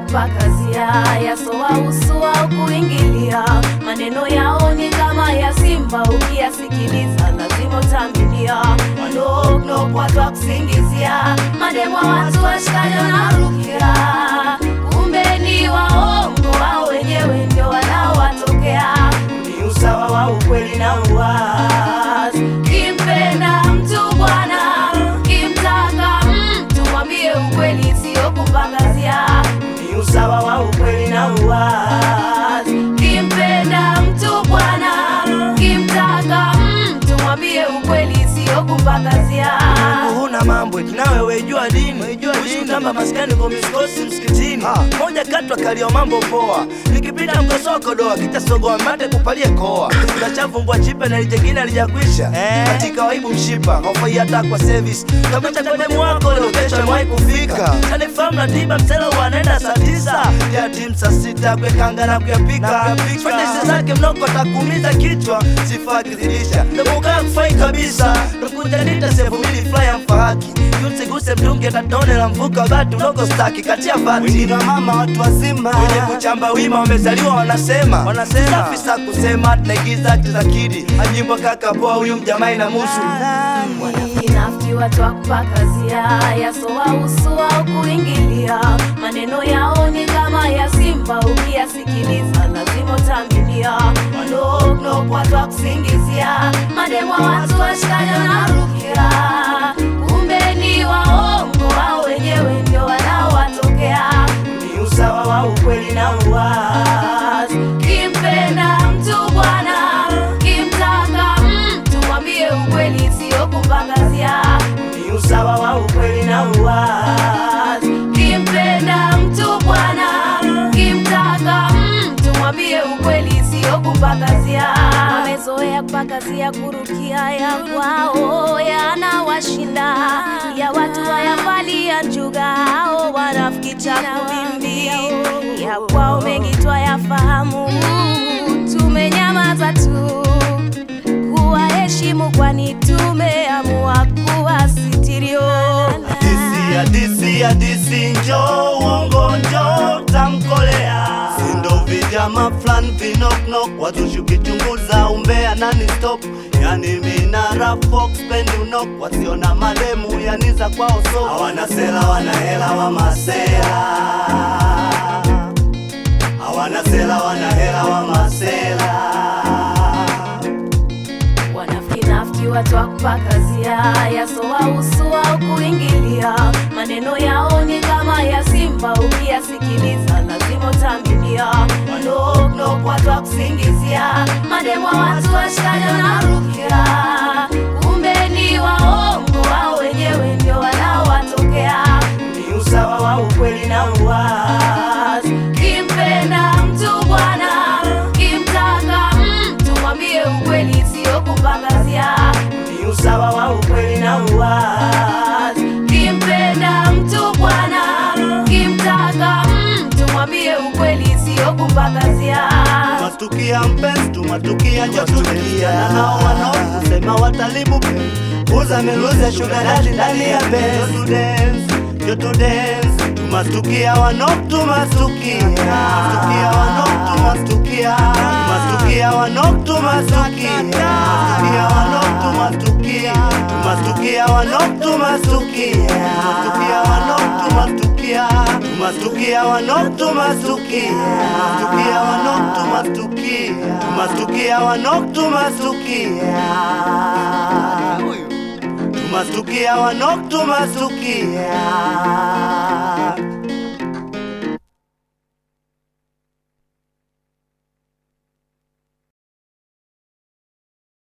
twakupakazia yasowahusu au kuingilia. Maneno yao ni kama ya simba, ukiyasikiliza lazima utamilia. Wanoknokwa twakusingizia, mademwa watu washikajo na rukia, kumbe ni waongo, wao wenyewe ndio wanaowatokea. Ni usawa wa ukweli na uwazi, kimpenda mtu bwana, kimtaka mtu mwambie ukweli, sio kupangazia. Ni usawa wa ukweli na uwazi, kimpenda mtu bwana, kimtaka mtu mwambie ukweli, sio kupangazia. huna mambo eti nawe wejua dini Uishi kutamba maskani kwa miskosi msikitini moja kati wakalio mambo poa nikipita mkosoko doa kitasogoa mate kupalie koa unachavumbwa chipe na lijengine alijakwisha katika waibu mshipa hofai hata kwa service takucha kwa demu wako leo kesho mwai kufika kanifahamu na tiba msela wanaenda saa tisa ya timu saa sita kwekanga na kuyapika fadisi zake mnoko atakuumiza kichwa sifa akizidisha namukaa kufai kabisa nakuja nita sevu mili flya mfahaki yusiguse mtungi tatone la mvuka bati udogo staki katia vati wengine wa mama watu wazima wenye kuchamba wima wamezaliwa wanasema wanasema safi sa kusema tunaigiza hati za kidi ajimbo kaka poa huyu mjamai na musu Wanafiki watu wa kupakazia yasowahusu au kuingilia. Maneno yao ni kama ya simba, ukiyasikiliza lazima utamilia. Wanoknok watu wa kusingizia, mademwa watu washikajo na rukia, kumbe ni waongo, wao wenyewe ndio wanaowatokea. Ni usawa wa ukweli na uwazi, kimpenda mtu bwana, kimtaka mtu mwambie ukweli, sio kupangazia. Ni usawa wa ukweli na uwazi, kimpenda mtu bwana, kimtaka mtu mwambie ukweli, sio kupangazia. Wamezoea kupakazia, kurukia ya kwao yanawashinda, ya watu wayavalia njuga, hao wanafiki cha kuvimbi, ya kwao mengi twayafahamu, tumenyamaza tu kuwaheshimu kwani tumeamua kuwasitirio. Hadisi, hadisi, hadisi, njo uongo, njo tamkolea sindo vijama flan vinoknok wazushi ukichunguza umbea nani stop yani minara fox pendi unok wasiona mademu yani za kwao so hawana sela wana hela wa masela hawana sela wana hela wa masela Wanafiki nafiki watu wa kupakazia yasowahusu au kuingilia. Maneno yao ni kama ya simba, ukiyasikiliza lazima utamilia. Wanoknok watu wa kusingizia, mademwa watu washikajo na rukia, kumbe ni waongo, wao wenyewe ndio wanaowatokea. Ni usawa wa ukweli na uwazi, kimpenda mtu bwana, kimtaka mtu mwambie ukweli, sio kupangazia. Ni usawa wa ukweli na uwazi, kimpenda mtu bwana, kimtaka mtu mwambie ukweli, sio kupangazia. Tumatukia mpenzi, tumatukia njo tumelia na hao wanaosema watalibu uza miluze sugar daddy ndani ya Benz. Yo to dance, yo to dance, tumastukia wanok tumastukia tumastukia wanok tumastukia tumastukia wanok tumastukia tumastukia wanok tumastukia tumastukia wanok tumastukia tumastukia wanok tumastukia tumastukia wanok tumastukia tumastukia wanok tumastukia tumastukia wanok tumastukia tumastukia wanok tumastukia